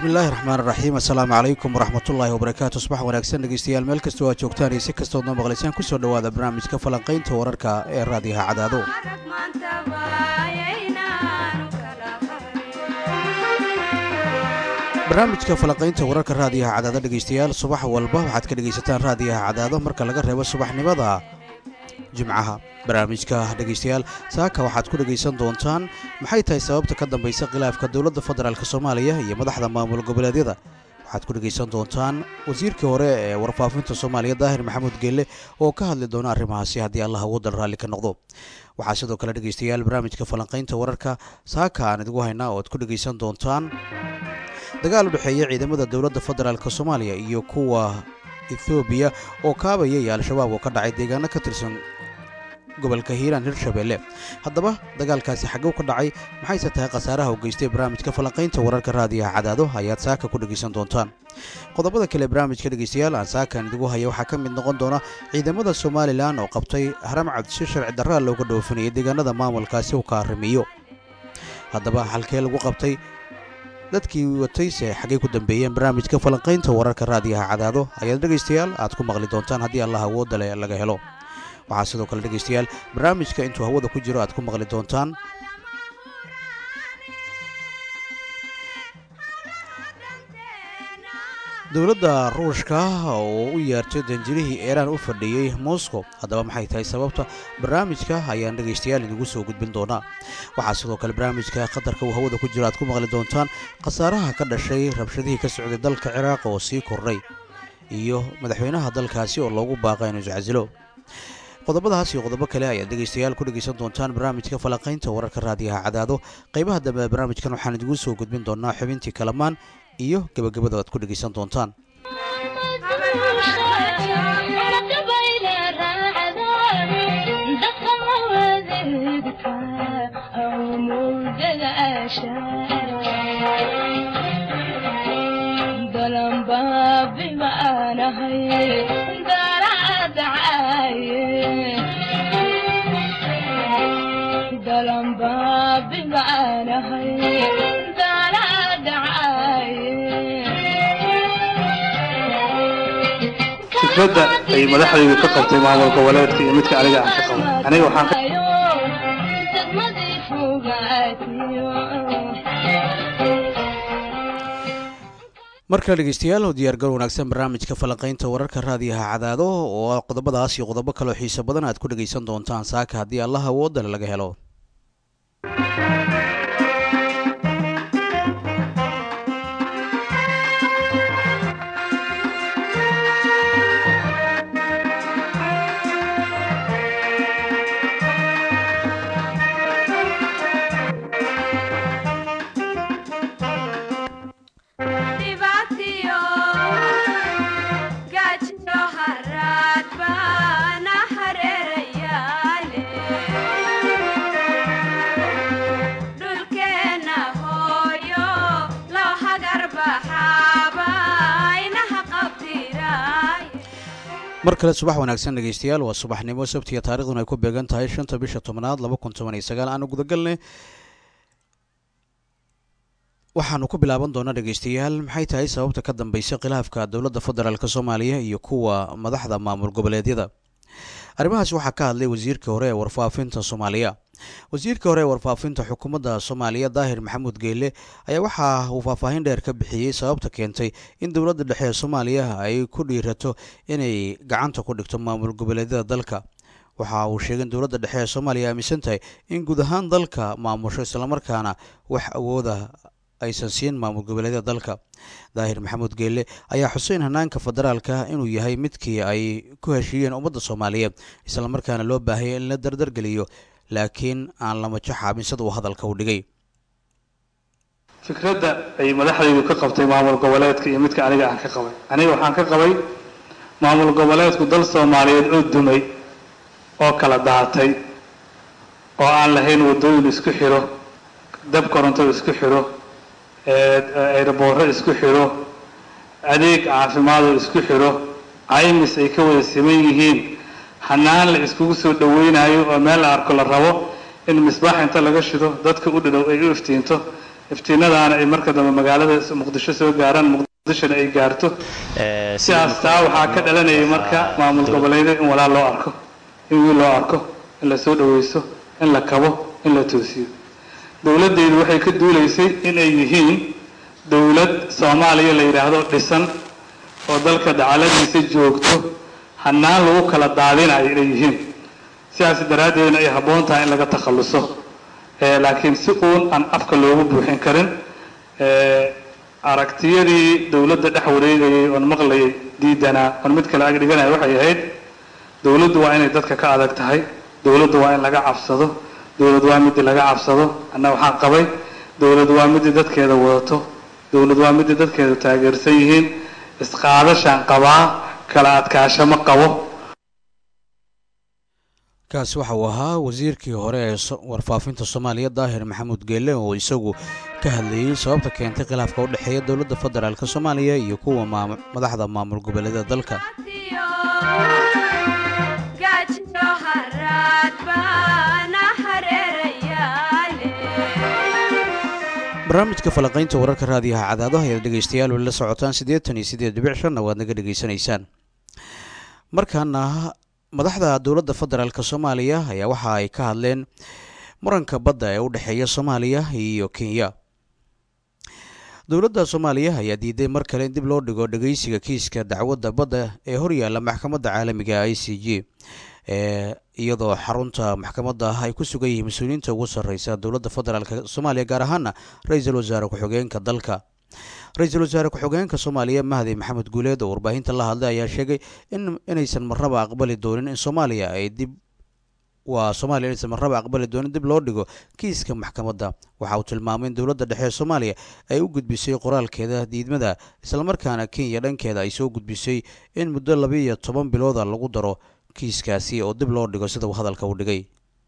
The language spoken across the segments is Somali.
bismillahi raxmaan raxiim assalaamu calaykum waraxmatullaahi wabarakaatu subax wanaagsan dhegeystayaal meel kastoo aad joogtaan iyo si kastood noo maqlaysaan kusoo dhowaada barnaamijka falanqaynta wararka ee raadiyaha cadaado barnaamijka falanqaynta wararka raadiyaha cadaado dhegeystayaal subax walba waxaad ka dhegaysataan raadiyaha cadaado marka laga reebo subaxnimada jimcaha barnaamijka dhegeystayaal saaka waxaad ku dhegaysan doontaan maxay tahay sababta ka dambaysa khilaafka dowladda federaalk soomaaliya iyo madaxda maamul goboleedyada waxaad ku dhegaysan doontaan wasiirkii hore ee warfaafinta soomaaliya daahir maxamuud geelle oo ka hadli doona arrimahaasi haddii allah waddan raalli ka noqdo waxaa sidoo kale dhegeystayaal barnaamijka falanqaynta wararka saaka aan idigu haynaa oo aad ku dhegaysan doontaan dagaal u dhexeeya ciidamada dowladda federaalk soomaaliya iyo kuwa ethoobiya oo kaabaya iyo al-shabaab oo ka dhacay deegaano ka tirsan gobolka hiiraan hirshabeelle haddaba dagaalkaasi xagow ka dhacay maxayse tahay khasaaraha u geystay barnaamijka falanqaynta wararka raadiyaha cadaado ayaad saaka ku dhegaysan doontaan qodobada kale barnaamijka dhegeystayaal aan saakan idigu haya waxaa ka mid noqon doona ciidamada somalilan oo qabtay haram cabdishe sharci darraa looga dhoofinayay deegaanada maamulkaasi uu ka arrimiyo haddaba halkee lagu qabtay dadkii watayse xaggay ku dambeeyeen barnaamijka falanqaynta wararka raadiyaha cadaado ayaad dhegaystayaal aad ku maqli doontaan haddii allah awoodda leh laga helo waxaa sidoo kale dhegaystayaal barnaamijka intuu hawada ku jiro aad ku maqli doontaan dowladda ruushka oo u yeertay danjirihii eeraan u fadhiyey moscow haddaba maxay tahay sababta barnaamijka ayaan dhegaystayaal idigu soo gudbin doonaa waxaa sidoo kale barnaamijka qatarka uu hawada ku jiro aad ku maqli doontaan khasaaraha ka dhashay rabshadihii ka socday dalka ciraaq oo sii kordhay iyo madaxweynaha dalkaasi oo loogu baaqa inuu iscasilo qodobadaas iyo qodobo kale ayaad dhegaystayaal ku dhegaysan doontaan barnaamijka falanqaynta wararka raadiyaha cadaado qaybaha dambe ee barnaamijkan waxaan idigu soo gudbin doonaa xubintii kalamaan iyo gebagabada aad ku dhegaysan doontaan fikradda ay madaxdaydu ka qabtay maamul goboleedka iyo midka aniga aan ka qabo aniga waxaan markale dhegeystayaal oo diyaargal wanaagsan barnaamijka falanqaynta wararka raadiyaha cadaado oo qodobadaas iyo qodobo kaleo xiiso badan aad ku dhegaysan doontaan saaka haddii allah awoodale laga helo mar kale subax wanaagsan dhegeystayaal waa subaxnimo sabtiga taarikhduna ay ku beegan tahay shanta bisha tobnaad laba kun toban iyo sagaal aanu gudagalnay waxaanu ku bilaaban doonaa dhegeystayaal maxay tahay sababta ka dambaysa khilaafka dowladda federaalk soomaaliya iyo kuwa madaxda maamul goboleedyada arrimahaas waxaa ka hadlay wasiirka hore ee warfaafinta soomaaliya wasiirka hore ee warfaafinta xukuumadda soomaaliya daahir maxamuud geelle ayaa waxa uu faahfaahin dheer ka bixiyey sababta keentay in dowladda dhexe ee soomaaliya ay ku dhiirato inay gacanta ku dhigto maamul goboleedyada dalka waxa uu sheegay in dowladda dhexe ee soomaaliya aaminsan tahay in guud ahaan dalka maamusho islamarkaana wax awooda aysan siin maamul goboleedyada dalka daahir maxamuud geelle ayaa xuseyn hanaanka federaalka inuu yahay midkii ay ku heshiiyeen ummadda soomaaliyeed islamarkaana loo baahaya in la dardargeliyo laakiin aan lama jaxaabin sida uu hadalka u dhigay fikradda ay madaxdaydu ka qabtay maamul goboleedka iyo midka aniga aan ka qabay aniga waxaan ka qabay maamul goboleedku dal soomaaliyeed oo dumay oo kala daatay oo aan lahayn waddooyin isku xiro dab koronto isku xiro eeraboorro isku xiro adeeg caafimaadoo isku xiro caymis ay ka wada siman yihiin hanaan la iskugu soo dhaweynayo oo meel la arko la rabo in misbaax inta laga shido dadka u dhadhow ay u iftiinto iftiinadaana ay marka dambe magaalada muqdisho soo gaaraan muqdishona ay gaarto sidaas taa waxaa ka dhalanayay marka maamul goboleedyada in walaal loo arko in wiil loo arko in la soo dhawaysto in la kabo in la toosiyo dowladdeedu waxay ka duulaysay inay yihiin dowlad soomaaliya la yidhaahdo dhisan oo dalka dacaladiisa joogto hanaan lagu kala daadinayo inay yihiin sidaas daraaddeedna ay habboon tahay in laga takhalluso laakiin si uun aan afka loogu buuxin karin aragtiyadii dowladda dhex wareegayay oon maqlayay diidanaa oon mid kale ag dhiganaya waxay ahayd dowladdu waa inay dadka ka adag tahay dowladdu waa in laga cabsado dowlad waa midii laga cabsado anna waxaan qabay dowlad waa midii dadkeeda wadato dowlad waa midii dadkeeda taageersan yihiin isqaadashaan qabaa kala adkaasho ma qabo kaasi waxa uu ahaa wasiirkii hore ee warfaafinta soomaaliya daahir maxamuud geelle oo isagu ka hadlayey sababta keentay khilaafka u dhexeeya dowladda federaalk soomaaliya iyo kuwa madaxda maamul goboleeda dalka barnaamijka falaqaynta wararka raadiyaha cadaadaha ayaad dhegaystayaal weli la socotaan siddeetan iyo siddeed dhibic shanna waad naga dhegaysanaysaan markaana madaxda dowladda federaalk soomaaliya ayaa waxa ay ka hadleen muranka badda ee u dhexeeya soomaaliya iyo kenya dowladda soomaaliya ayaa diiday mar kale in dib loo dhigo dhegeysiga kiiska dacwadda badda ee horyaalla maxkamadda caalamiga i c g iyadoo xarunta maxkamadda ay ku sugan yihiin mas-uuliyiinta ugu sarreysa dowladda federaalk soomaaliya gaar ahaana ra-iisul wasaare ku-xigeenka dalka ra-iisul wasaare ku-xigeenka soomaaliya mahdi maxamed guuleed oo warbaahinta la hadlay ayaa sheegay in inaysan marraba aqbali doonin in soomaaliya ay dib waa soomaaliya inaysan marraba aqbali doonin dib loo dhigo kiiska maxkamadda waxa uu tilmaamay in dowladda dhexe ee soomaaliya ay u gudbisay qoraalkeeda diidmada islamarkaana kenya dhankeeda ay soo gudbisay in muddo labiiyo toban bilooda lagu daro kiiskaasi oo dib loo dhigo sida uu hadalka u dhigay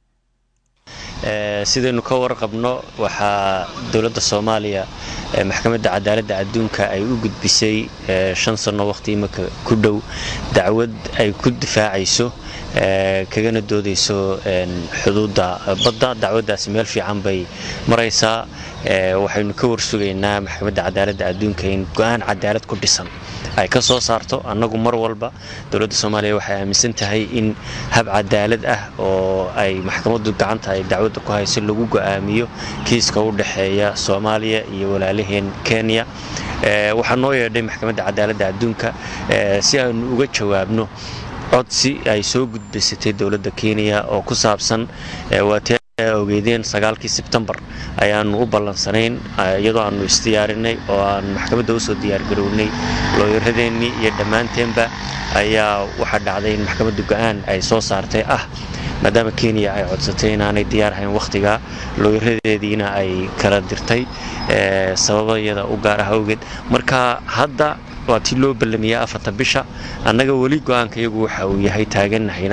sidaynu ka warqabno waxaa dowladda soomaaliya maxkamadda cadaaladda adduunka ay u gudbisay shan sanno waqhti imika ku dhow dacwad ay ku difaacayso kagana doodayso xuduudda badda dacwaddaasi meel fiican bay maraysaa waxaynu ka warsugaynaa maxkamadda cadaaladda adduunka in go-aan cadaalad ku dhisan ay ka soo saarto annagu mar walba dowladda soomaaliya waxay aaminsan tahay in hab cadaalad ah oo ay maxkamaddu gacanta ay dacwadda ku hayso lagu go'aamiyo kiiska u dhexeeya soomaaliya iyo walaalaheen kenya waxaa noo yeedhay maxkamadda cadaaladda adduunka si aanu uga jawaabno codsi ay soo gudbaysatay dowladda kenya oo ku saabsan waatee ogeydeen sagaalkii sebtembar ayaanu u ballansanayn iyadoo aanu isdiyaarinay oo aan maxkamadda usoo diyaargarownay looyaradeennii iyo dhammaanteenba ayaa waxaa dhacday in maxkamadda go-aan ay soo saartay ah maadaama kenya ay codsatay inaanay diyaar ahayn wakhtigaa looyaradeediina ay kala dirtay sababayada u gaar ah awgeed marka hadda waa tii loo ballamiyaa afarta bisha annaga weli go-aanka iyagu waxa uu yahay taaganahayna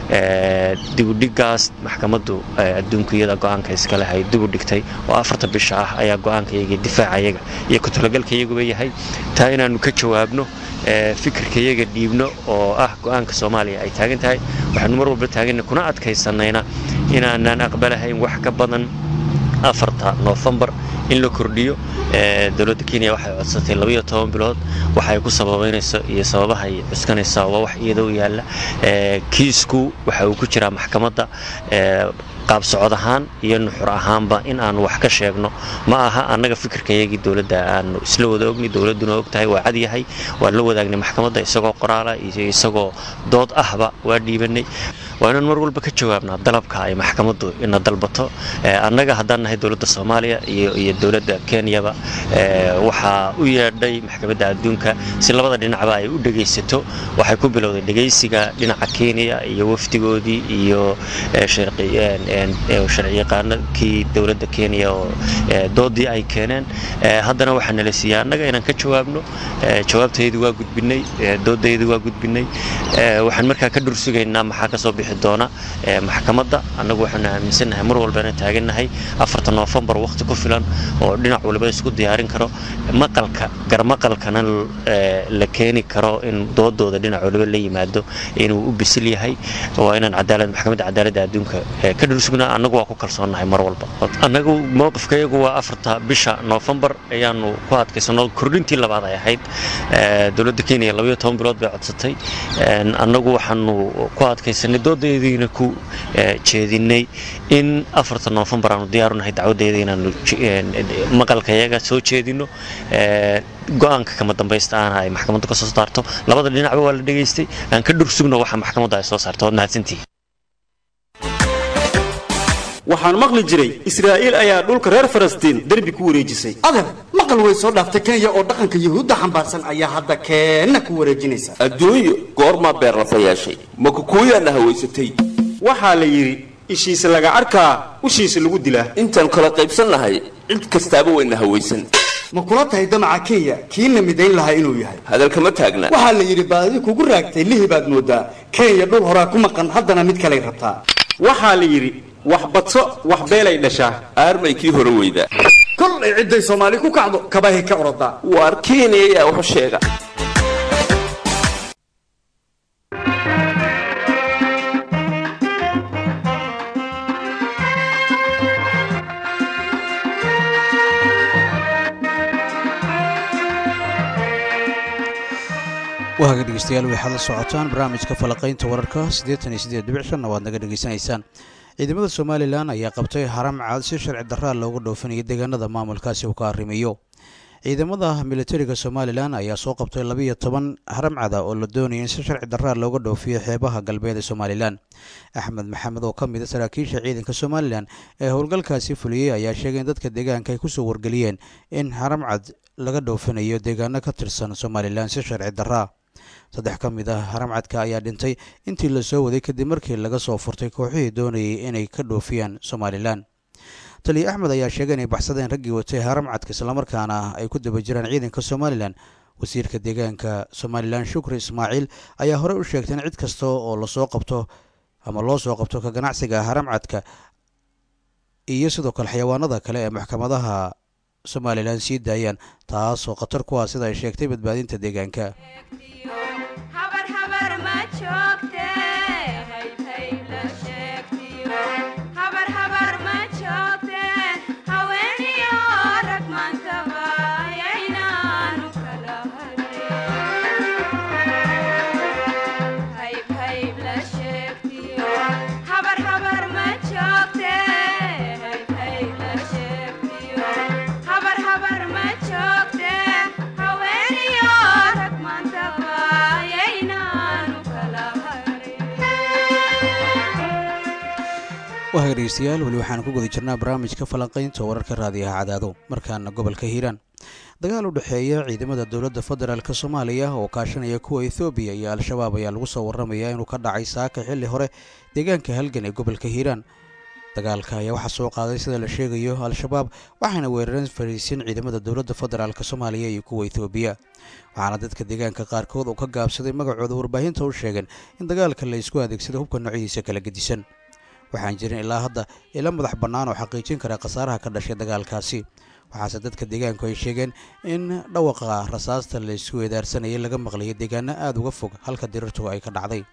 dibudhigaas maxkamaddu adduunku iyada go-aanka iskale hay dibu dhigtay oo afarta bisha ah ayaa go-aanka iyaga difaaca iyaga iyo ku-talagalka iyaguba yahay taa inaannu ka jawaabno fikirka iyaga dhiibno oo ah go-aanka soomaaliya ay taagan tahay waxaanu mar walba taaganna kuna adkaysanayna inaanaan aqbalahayn wax ka badan afarta noofembar in la kordhiyo dowladda kenya waxay codsatay labayo toban bilood waxay ku sababaynayso iyo sababaha ay cuskanaysaa waa wax iyada u yaalla kiisku waxa uu ku jiraa maxkamadda qaab socod ahaan iyo nuxur ahaanba in aanu wax ka sheegno ma aha annaga fikirkayagii dowladda aanu isla wada ogni dowladduna og tahay waa cadyahay waan la wadaagnay maxkamadda isagoo qoraala iyo isagoo dood ahba waa dhiibanay waa inaan mar walba ka jawaabnaa dalabka ay maxkamaddu ina dalbato annaga haddaan nahay dowladda soomaaliya iyo dowladda kenyaba waxaa u yeedhay maxkamadda adduunka si labada dhinacba ay u dhegaysato waxay ku bilowday dhegaysiga dhinaca kenya iyo wafdigoodii iyo sharciyaqaanakii dowladda kenya oo doodii ay keeneen haddana waxaa nala siiyey annaga inaan ka jawaabno jawaabtaydu waa gudbinay doodaydu waa gudbinay waxaan markaa ka dhursugaynaa maxaa kasoo bixi doona maxkamadda annagu waxaanu aaminsannahay mar walbana taagannahay afarta noofembar waqti ku filan oo dhinac waliba isku diyaarin karo maqalka garmaqalkana la keeni karo in doodooda dhinac waliba la yimaado inuu u bisil yahay waa inaan cadaalad maxkamadda cadaaladda adduunka ka dhulsugnaa annagu waa ku kalsoonnahay mar walba annagu mowqifkayagu waa afarta bisha noofembar ayaanu ku adkaysano kordhintii labaad ay ahayd dowladda kenya labayo toban bilood bay codsatay annagu waxaanu ku adkaysanay doodaediina ku jeedinay in afarta noofembar aanu diyaarunahay dacwadeeda inaanu maqalkayaga soo jeedino go-aanka kama dambaysta aana ay maxkamaddu ka soo saarto labada dhinacba waa la dhegaystay aan ka dhursugno waxa maxkamaddu ay soo saarto waad mahadsantihi waxaan maqli jiray israa'iil ayaa dhulka reer falastiin derbi ku wareejisay adeer maqal way soo dhaaftay kenya oo dhaqanka yuhuudda xambaarsan ayaa hadda keenna ku wareejinaysa adduunyo goormaa beerlafa yeeshay makukuuyaana hawaysatay waxaa la yidhi ishiisa laga arkaa ushiisa lagu dilaa intaan kala qaybsannahay cid kastaaba wayna hawaysan ma kula tahay damaca kenya kiina midayn lahaa inuu yahay hadalkama taagna waxaa la yidhi baadi kugu raagtay lihi baad moodaa kenya dhul horaa ku maqan haddana mid kalay rabtaa waxaa la yidhi wax badso wax beelay dhashaa aarmay kii hore weyda kol ay cidday soomaali ku kacdo kabahay ka orodaa waar kenya ayaa waxu sheega waaga dhegeystayaal waxaad la socotaan barnaamijka falaqaynta wararka siddeetan iyo siddeed dhibic shanna waad naga dhegaysanaysaan ciidamada somalilan ayaa qabtay haram caad si sharci darraa looga dhoofinaya deegaanada maamulkaasi uu ka arrimiyo ciidamada militariga somalilan ayaa soo qabtay labiiyo toban haramcada oo la doonaya in si sharci darraa looga dhoofiyo xeebaha galbeed ee somalilan axmed maxamed oo ka mid a saraakiisha ciidanka somalilan ee howlgalkaasi fuliyey ayaa sheegay in dadka deegaanka ay kusoo wargeliyeen in haramcad laga dhoofinayo deegaano ka tirsan somalilan si sharci darraa saddex ka mid ah haramcadka ayaa dhintay intii la soo waday kadib markii laga soo furtay kooxihii doonayay inay ka dhoofiyaan somalilan taliya axmed ayaa sheegay inay baxsadeen raggii watay haramcadka islamarkaana ay ku daba jiraan ciidanka somalilan wasiirka deegaanka somalilan shukri ismaaciil ayaa horey u sheegtay in cid kasta oo lasoo qabto ama loo soo qabto ka ganacsiga haramcadka iyo sidoo kale xayawaanada kale ee maxkamadaha somalilan sii daayaan taasoo khatar ku ah sida ay sheegtay badbaadinta deegaanka wahaga dhegeystayaal weli waxaan ku guda jirnaa barnaamijka falanqaynta wararka raadiyaha cadaado markaana gobolka hiiraan dagaal u dhexeeya ciidamada dowladda federaalk soomaaliya oo kaashanaya kuwa ethoobiya iyo al-shabaab ayaa lagu soo waramayaa inuu ka dhacay saaka xilli hore deegaanka halgan ee gobolka hiiraan dagaalka ayaa waxaa soo qaaday sida la sheegayo al-shabaab waxayna weerareen fariisin ciidamada dowladda federaalk soomaaliya iyo kuwa ethoobiya waxaana dadka deegaanka qaarkood uu ka gaabsaday magacooda warbaahinta u sheegeen in dagaalka la isku adeegsada hubka noocyadiisa kala gedisan waxaan jirin ilaa hadda ila madax bannaan oo xaqiijin kara khasaaraha ka dhashay dagaalkaasi waxaase dadka deegaanku ay sheegeen in dhawaqa rasaasta la isku weedaarsanayay laga maqlayo deegaano aada uga fog halka dirirtu ay ka dhacday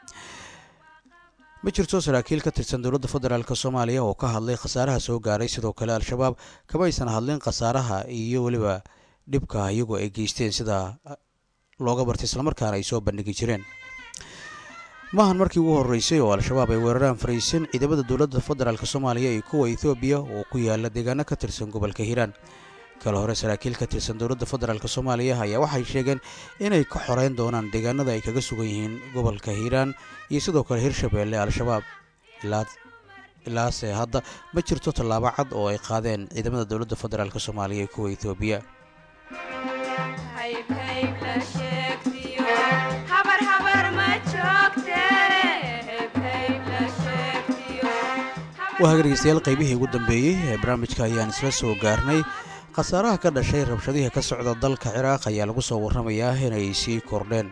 ma jirto saraakiil ka tirsan dowladda federaalk soomaaliya oo ka hadlay khasaaraha soo gaaray sidoo kale al-shabaab kamaysan hadlin khasaaraha iyo weliba dhibka iyagu ay geysteen sida looga bartay islamarkaana ay soo bandhigi jireen maahan markii ugu horreysay oo al-shabaab ay weeraraan fariisin ciidamada dowladda federaalk soomaaliya iyo kuwa ethoobiya oo ku yaala deegaano ka tirsan gobolka hiiraan kale hore saraakiil ka tirsan dowladda federaalk soomaaliya ayaa waxay sheegeen inay ka xoreyn doonaan deegaanada ay kaga sugan yihiin gobolka hiiraan iyo sidoo kale hirshabeelle al-shabaab ilaase hadda ma jirto tallaabo cad oo ay qaadeen ciidamada dowladda federaalk soomaaliya iyo kuwa ethoobiya waa dhegeystayaal qaybihii ugu dambeeyey ee barnaamijka ayaan isla soo gaarnay khasaaraha ka dhashay rabshadihii ka socda dalka ciraaq ayaa lagu soo warramayaa inay sii kordheen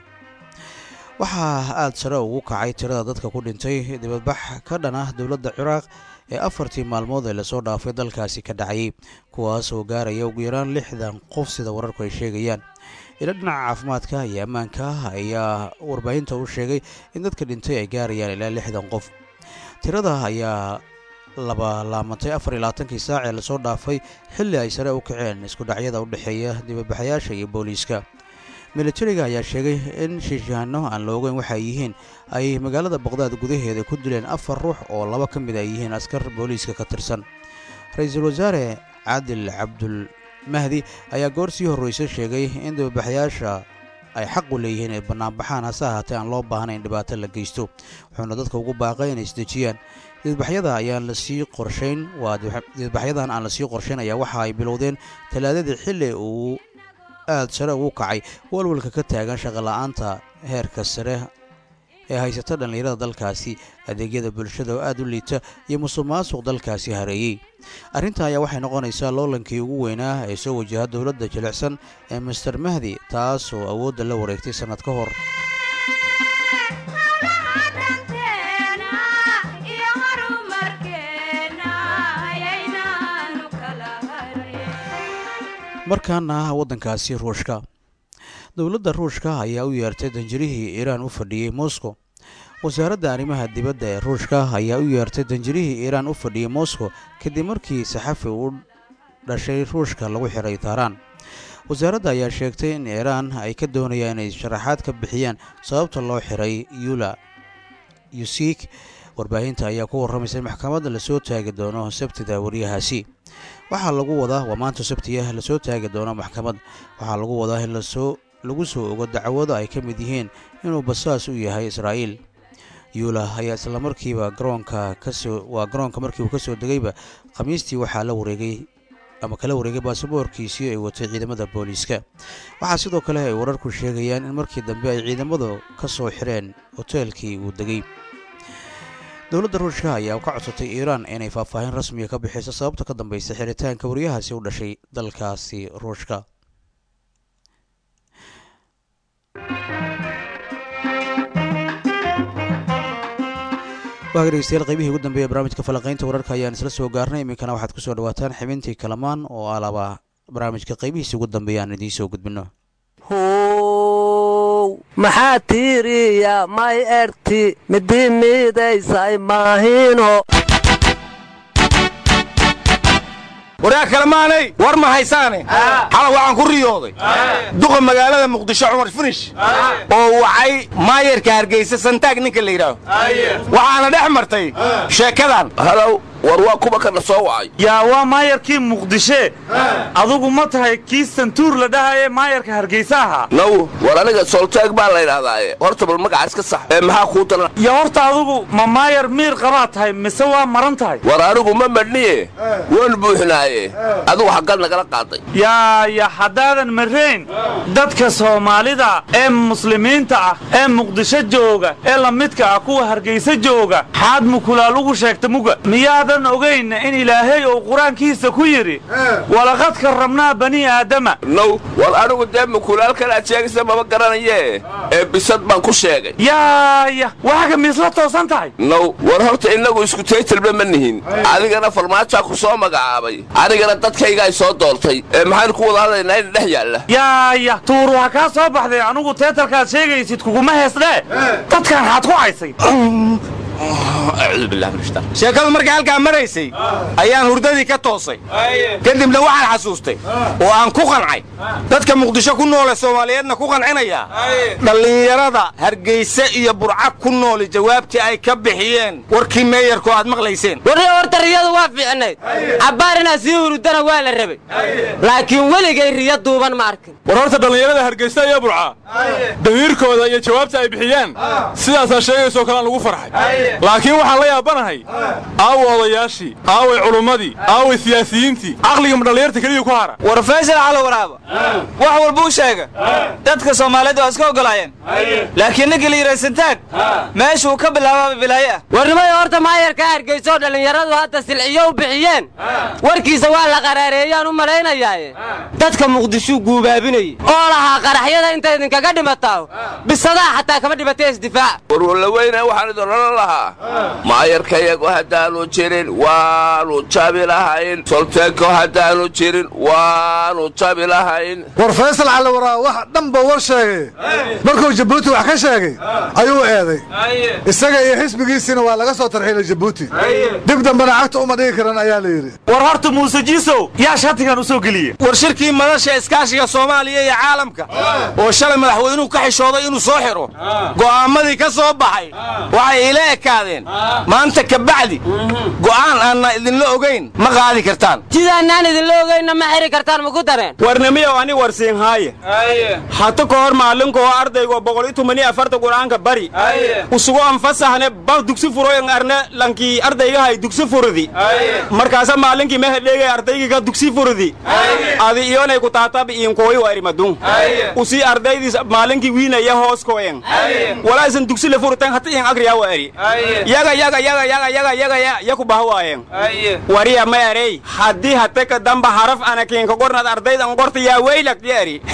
waxaa aada sare ugu kacay tirada dadka ku dhintay dibadbax ka dhan ah dowladda ciraaq ee afartii maalmood ee lasoo dhaafay dalkaasi ka dhacayay kuwaas oo gaaraya ugu yaraan lixdan qof sida wararku ay sheegayaan ila dhinaca caafimaadka iyo ammaanka ayaa warbaahinta u sheegay in dadka dhintay ay gaarayaan ilaa lixdan qof tirada ayaa laba laamantay afar iyo labaatankii saac ee lasoo dhaafay xilli ay sare u kaceen isku dhacyada u dhexeeya dibabaxayaasha iyo booliiska militariga ayaa sheegay in shiishahanno aan la ogeyn waxay yihiin ay magaalada baqdaad gudaheeda ku dileen afar ruux oo laba ka mid ay yihiin askar booliiska ka tirsan ra-iisul wasaare caadil cabdul mahdi ayaa goor sii horreysa sheegay in dibabaxayaasha ay xaq u leeyihiin inay bannaanbaxaan hase ahaatee aan loo baahnayn dhibaato la geysto wuxuuna dadka ugu baaqay inay isdejiyaan didbaxyada ayaan lasii qorshayn waa didbaxyadan aan lasii qorshayn ayaa waxa ay bilowdeen talaadadii xilli uu aad sare ugu kacay walwalka ka taagan shaqola'aanta heerka sare ee haysata dhallinyarada dalkaasi adeegyada bulshada oo aad u liita iyo musuq maasuq dalkaasi hareeyey arrintan ayaa waxay noqonaysaa loolankii ugu weynaa ee soo wajaha dowladda jilicsan ee master mahdi taas oo awoodda la wareegtay sannad ka hor markaana waddankaasi ruushka dowladda ruushka ayaa u yeertay danjirihii iiraan u fadhiyey moscow wasaaradda arrimaha dibadda ee ruushka ayaa u yeertay danjirihii iiraan u fadhiyey moscow kadib markii saxafi u dhashay ruushka lagu xiray taaraan wasaaradda ayaa sheegtay in iiraan ay ka doonayaan inay sharaxaad ka bixiyaan sababta loo xiray yula yusik warbaahinta ayaa ku warramaysa in maxkamadda lasoo taagi doono sabtida waryahaasi waxaa lagu wadaa waa maanta sabtiya lasoo taagi doono maxkamad waxaa lagu wadaa in lasoo lagu soo ogo dacwado ay ka mid yihiin inuu basaas u yahay israa'iil yuula ayaa islamarkiiba garoonka kasoo waa garoonka markii uu ka soo degayba khamiistii waxaa la wareegay ama kala wareegay baasaboorkiisii ay watay ciidamada booliiska waxaa sidoo kale ay wararku sheegayaan in markii dambe ay ciidamadu ka soo xireen hoteelkii uu degay dowladda ruushka ayaa ka codsatay iiraan inay faahfaahin rasmiga ka bixiso sababta ka dambaysa xiritaanka waryahaasi u dhashay dalkaasi ruushka waa dhegeystayaal qaybihii ugu dambeeya barnaamijka falanqaynta wararka ayaan isla soo gaarnay iminkana waxaad kusoo dhawaataan xibintii kalamaan oo alaba barnaamijka qaybihiisi ugu dambeeya aan idiin soo gudbino how maxaa tiiriya may erti midi miidaysay maahino waryaa kalemaanay war ma haysaane xala waxaan ku riyooday duqa magaalada muqdisho cumar finish oo wacay maayarka hargeysa santaag ninka la yidhaaho waxaana dhex martay sheekadan halow war waa kuwa kana soo wacay yaa waa maayarkii muqdishe adugu ma tahay kii santuur la dhahaye maayarka hargeysa ahaa naw war aniga sooltaag baa laydhahdaaye horta bal magaca iska sax ee maxaa kuu talan ya horta adugu ma maayar miir qabaa tahay mise waa maran tahay war anigu ma madhniye waan buuxnaaye adigu xaggal nagala qaaday yaa ya haddaadan marayn dadka soomaalida ee muslimiinta ah ee muqdisho jooga ee la midka ah kuwa hargeysa jooga xaad mukulaal ugu sheegta muga miyaada ogayn in ilaahay uu qur-aankiisa ku yidhi walaqad karramnaa bani aadama naw war anigu dee mukulaalkan aad sheegaysa mama garanayee ee bisad baan ku sheegay yaaya waxaga miisla toosan tahay naw war horta innagu isku taytalba ma nihin adigana farmaajaa ku soo magacaabay anigana dadkaygaa soo doortay ee maxaynu ku wada hadlaynaa in dhex yaalla yaaya tuuru ha kaa soo baxday anugu teetalkaad sheegaysid kuguma heesdhee dadkan xaad ku caysay sheekadu markay halkaa maraysay ayaan hurdadii ka toosay kadibna waxaan xasuustay oo aan ku qancay dadka muqdisho ku noole soomaaliyeedna ku qancinayaa dhallinyarada hargeyse iyo burcag ku nooli jawaabtii ay ka bixiyeen warkii meeyarku aad maqlayseen warriya horta riyadu waa fiicnayd cabbaar inaad sii hurudana waa la rabay laakiin weligay riyo duuban ma arkin war horta dhallinyarada hargeysa iyo burca damiirkooda iyo jawaabta ay bixiyeen sidaasaa sheegaysoo kalean lagu farxay laakiin waxaan la yaabanahay aawa odayaashii aaway culummadii aaway siyaasiyiintii caqligama dhallinyarta keliya ku hara war faysal calo waraaba wax walbuu sheega dadka soomaaliyeed waa iska oggolaayeen laakiin ninkii la yidhaha santaag meeshuu ka bilaabaaba bilaaye ah warnimayo horta maayarka hargeyso dhallinyaradu hadda silciyo u bixiyeen warkiisa waa la qaraareeyaan u malaynayaaye dadka muqdishuu guubaabinayey oo lahaa qaraxyada inta idinkaga dhimataa bisadaha xataa kama dhimatee isdifaaca warwalla weyna waxaan idin odhan lahaa maayarkayagu haddaanu jirin waanu jabi lahayn solteenko haddaanu jirin waanu jabi lahayn war faysal cali waraa wax dhanba war sheegay markuu jabuuti wax ka sheegay ayuu eeday isaga iyo xisbigiisiina waa laga soo tarxiilay jabuuti dib dambena cagta uma dhigi karan ayaa la yidhi war horta muuse jiisow yaa shatigan u soo geliyey war shirkii madasha iskaashiga soomaaliya iyo caalamka oo shalay madaxweynuhu ka xishooday inuu soo xiro go'aammadii ka soo baxay waxay ila ekaadeen maanta ka bacdi go'aan aanna idinla ogayn ma qaadi kartaan sidaanaan idinla ogaynna ma xiri kartaan maku dareen warnimiyow ani warsiin haaye hata ka hor maalinkoo ardaygo boqol iyo tumani afarta qur'aanka bari usugu anfasahne ba dugsi furoyen arne lankii ardaygahay dugsi furdi markaasa maalinkii mehedheegay ardaygiga dugsi furdi adi iyonay ku taatabi iinkooyi wa erimadun usii ardaydiis maalinkii wiinaya hoos koyen walaa isan dugsi le furten hata iin agriya wa eri yaga yaga yaga yaga yaga yaga ya yaku baha waayen wariya ma erey haddii hate ka damba haraf anakiinka qornad ardaydan qorta yaa weylak ya eri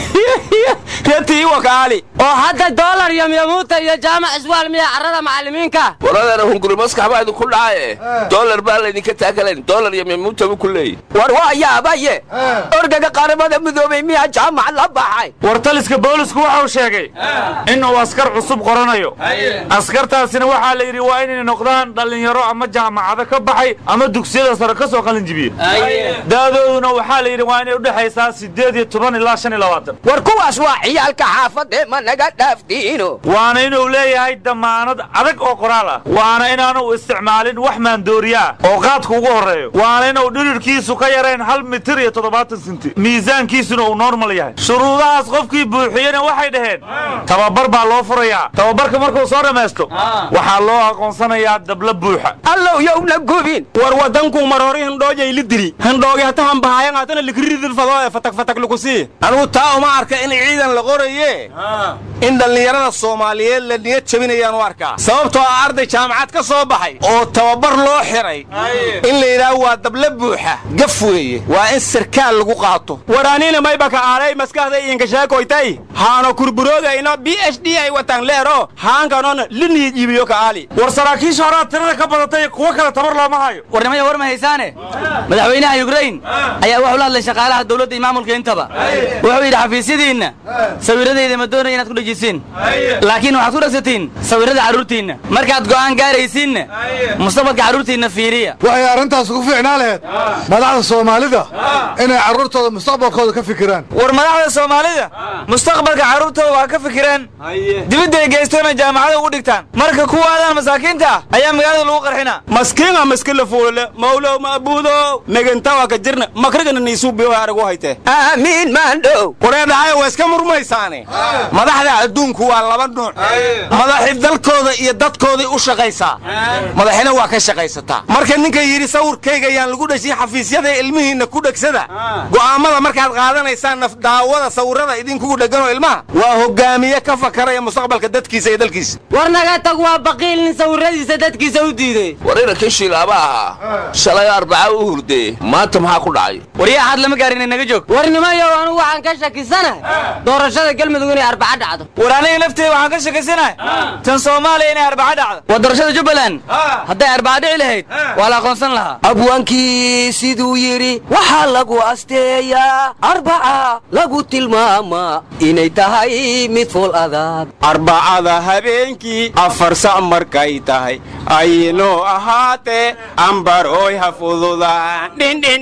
yatii wakaali oo hadda doolar iyo miyamuuta iyo jaamac iswaal miya carrada macallimiinka waradeena hunguri maskax baa idinku dhacaye doolar baa laydinka taakalayn doolar iyo mimuuta buu ku leeyahy war waa yaabaye orgaga qaramada midoobay miyaa jaamac la baxay war taliska boolisku waxau sheegay inuu askar cusub qoranayo askartaasina waxaa la yidhi waa inay noqdaan dhallinyaro ama jaamacado ka baxay ama dugsiyada sare ka soo qalinjibiye da'dooduna waxaa la yidhi waa inay udhexaysaa siddeed iyo toban ilaa shan iyo labaatan war kuwaas waa ciyaalka xaafadee ma naga dhaafdiino waana inuu leeyahay damaanad adag oo qoraal ah waana inaanu isticmaalin wax maandooriya ah oo qaadku ugu horreeyo waana inuu dhirirkiisu ka yarayn hal mitir iyo toddobaatan sinti miisaankiisuna uu normal yahay shuruudahaas qofkii buuxiyena waxay dhaheen tababar baa loo furayaa tababarka markuu soo dhammaysto waxaa loo aqoonsanayaa dabla buuxa allow yowna gubin war wadankuu mar hore hindhoojay li dili hindhoogi hata hambahayan hatana likridil fadoo ee fatak fatak lukusii anugu taa uma arka in ciidan la qoraye in dhallinyarada soomaaliyeed la niyad jabinayaan u arkaa sababtoo ah arday jaamacad ka soo baxay oo tababar loo xiray in la yidhaaho waa dabla buuxa gaf weeye waa in sarkaal lagu qaato waraanina maybaka aalay maskaxda iinkashaakoytay haano kurburoogayno b h d ay wataan leero haankanona liniid iibiyo ka aali war saraakiisha horaa tirada ka badatay kuwo kale tabar looma hayo warnimaya war ma haysaane madaxweynaha yukrain ayaa wuxuu la hadlay shaqaalaha dowladda iyo maamulka intaba wuxuu yidhi xafiisyadiinna sawirradayda ma doonaya inaad ku dhejisiin laakiin waxaad ku dhegsatiin sawirrada carruurtiinna markaad go'aan gaaraysiinna mustaqbalka carruurtiinna fiiriya waxay arrintaas ugu fiicnaa laheyd madaxda soomaalida inay carruurtooda mustaqbalkooda ka fikiraan war madaxda soomaalida mustaqbalka carruurtooda waa ka fikireen dibadday geystoona jaamacada ugu dhigtaan marka kuwaadaan masaakiinta ah ayaa magaalada lagu qarxinaa maskiinga maskila fuulale mawlow maabuudo megantawa ka jirna makrigana niisuubiyo aragu hayte aamiin maandhow wareedhahay waa iska murmaysaane madaxda adduunku waa laba nuuc madaxi dalkooda iyo dadkooday u shaqaysaa madaxina waa ka shaqaysataa marka ninka yidhi sawirkayga yaan lagu dheshin xafiisyada ilmihiinna ku dhegsada go'aammada markaad qaadanaysaan naf daawada sawirrada idinkugu dhegganoo ilmaha waa hogaamiye ka fakaraya mustaqbalka dadkiisa iyo dalkiisa war naga tag waa baqiil nin sawirradiisa dadkiisa u diiday war inankii shiilaaba ahaa shalay arbaca u hurdee maanta maxaa ku dhacay waryaa xaad lama gaarin naga joog warnimayow anugu waxaan ka shakisanahay doorashada galmudug inay arbaca dhacdo war aniga lafteeda waxaan ka shakisanahay tan soomaaliya inay arbaca dhacdo waa doorashada jubbaland hadday arbaca dhici lahayd waa la aqoonsan lahaa abwaankii siduu yidhi waxaa lagu asteeyaa arbaca lagu tilmaamaa inay tahay mid fool adag arbacada habeenkii afar sac markay tahay aynoo ahaatee ambar oy ha fududaan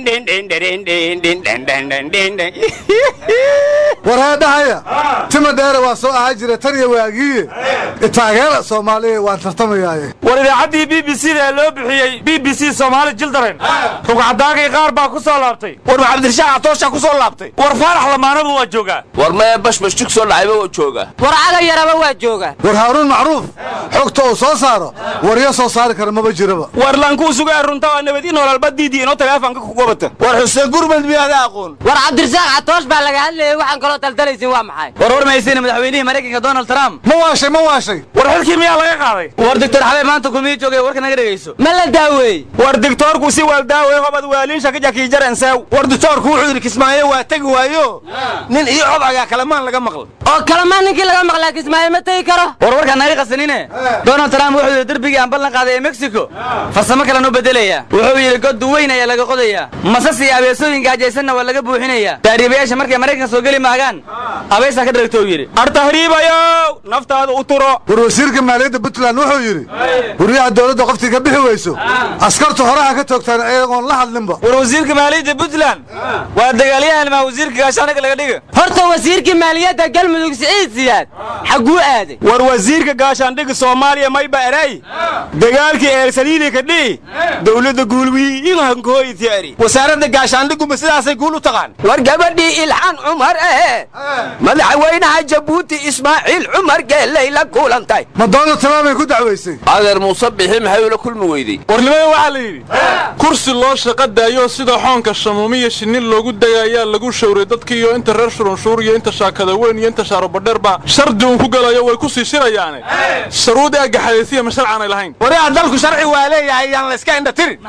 wareedhahaya tima dheere waa soo ahaa jira tan iyo waagiiye itaageera soomaaliya waan tartamayaaye war idaacaddii b b c da ee loo bixiyey b b c soomaali jildaren rugcadaagay qaar baa ku soo laabtay war cabdirashaaq catoosha ku soo laabtay war faarax lamaanaba waa joogaa war mee bashbash jug soo dhacayba waa jooga war caga yaraba waa jooga war haaruun macruuf xogta uu soo saaro waryo soo saari kara maba jiraba war lankuu sugaa runta waa nabad in walaalbadiidii inoo taleefanka ku gobata war xuseen gurmad miyaada aqoon war cabdirasaaq catoosh baa laga hadlayay waxaan kaloo daldalaysin waa maxay war war mahaysayna madaxweynihii maraykanka donald trump ma waashay ma waashay war xilkii miyaa laga qaaday war doctor xabee maanta kulmihii joogay warka naga dhegayso ma la daaweey war digtoorku si waaldaawey hobad waaliinsha ka jakiijaransew war digtoorku wuxuu yidhi kismaayo waa tegi waayo nin iyo codagaa kalamaan laga maqla oo kalamaan ninkii laga maqlaa kismaayo ma tegi karo war warkaan naga qasanine donald trump wuxuu yidhi derbigii aan ballan ballan qaaday ee mexico farsamo kalen u beddelaya wuxuu yidhi god duweyn ayaa laga qodayaa masas iyo abeesooyinka hajaysanna waa laga buuxinayaa taariibayaasha markay maraykan soo geli maagaan abeesaa ka dharagto uu yidhi artahriibayow naftaada u turo war wasiirka maaliyadda puntland wuxuu yidhi guryaha dowladda qoftii ka bixi weyso askartu horaha ka toogtaan iyagoon la hadlinba war wasiirka maaliyadda puntland waa dagaalyahan maa wasiirka gaashaanaga laga dhiga horta wasiirkii maaliyadda galmudug siciid siyaad xagguu aaday war wasiirka gaashaandhiga soomaaliya mayba eray dagaalkii eersaliili ka dhihi dowladda guulwiinhankoytiari wasaaradda gaashaandhiguma sidaasay guul u taqaan war gabadhii ilxaan cumar ee madaxweynaha jabuuti ismaaciil cumar geellay la kulantay ma dooda tamaamay ku dacwaysay adeer muuse bixi maxay ula kulmi weyday warnimada waxaa la yidhi kursi loo shaqa daayo sida xoonka shamuumiya shinnin loogu degaayaa lagu shawray dadkiiyo inta reer shurunshuur iyo inta shaakada weyn iyo inta shaarobadheer baa shardi uun ku galayo way ku sii shirayaane sharuud ee gaxadaysiya ma sharcaanay lahayn wariyaa dalku sharci waa leeyahay yaan la iska indha tirin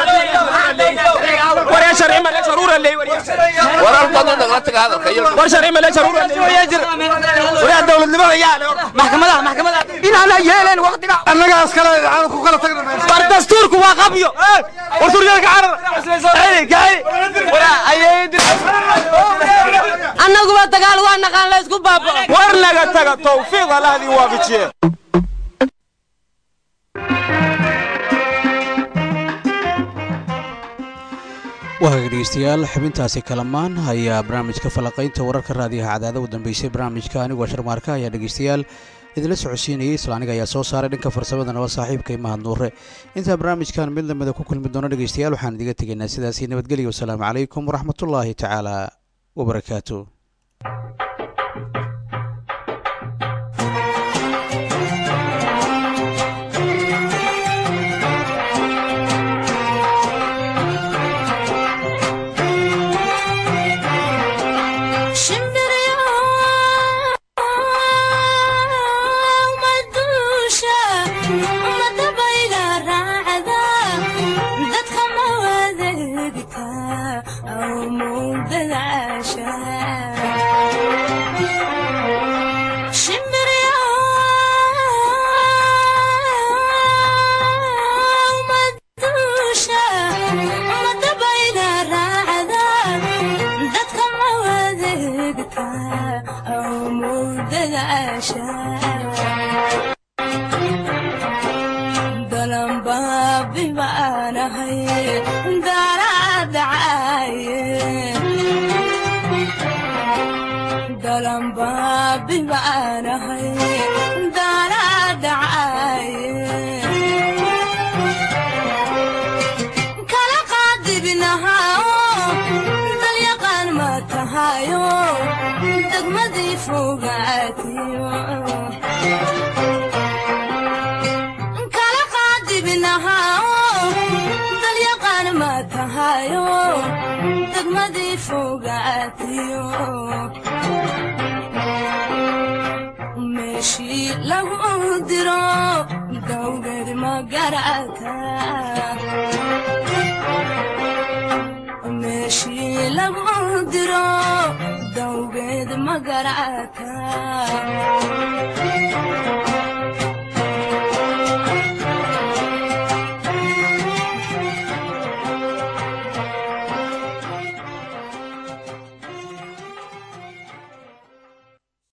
warar badan nagala taga hadalka iyo wariyaa dowladnimada yaa le maxkamadaha maxkamadaha inaana yeeleen waqtiga annagaas kale aan ku kala tagna war dastuurku waa qabyo war suryada ka annaguba dagaal waa naqaan la isku baaba'o war naga taga tawfiiq allahdii waafajiye waagaga dhegeystayaal xubintaasi kalamaan ayaa barnaamijka falaqaynta wararka raadiyaha cadaada u dambeysay barnaamijka anigoo sharmaarka ayaa dhegeystayaal idinla socodsiinayay isla aniga ayaa soo saaray dhanka farsamadana waa saaxiibkay mahad nuure intaa barnaamijkan mid lamida ku kulmi doono dhegeystayaal waxaan idiga tegaynaa sidaasi nabadgelya wasalaamu calaykum waraxmatullaahi tacaala wabarakaatu meeshii lagu diro dawgeed magarata meeshii lagu diro dawgeed magarata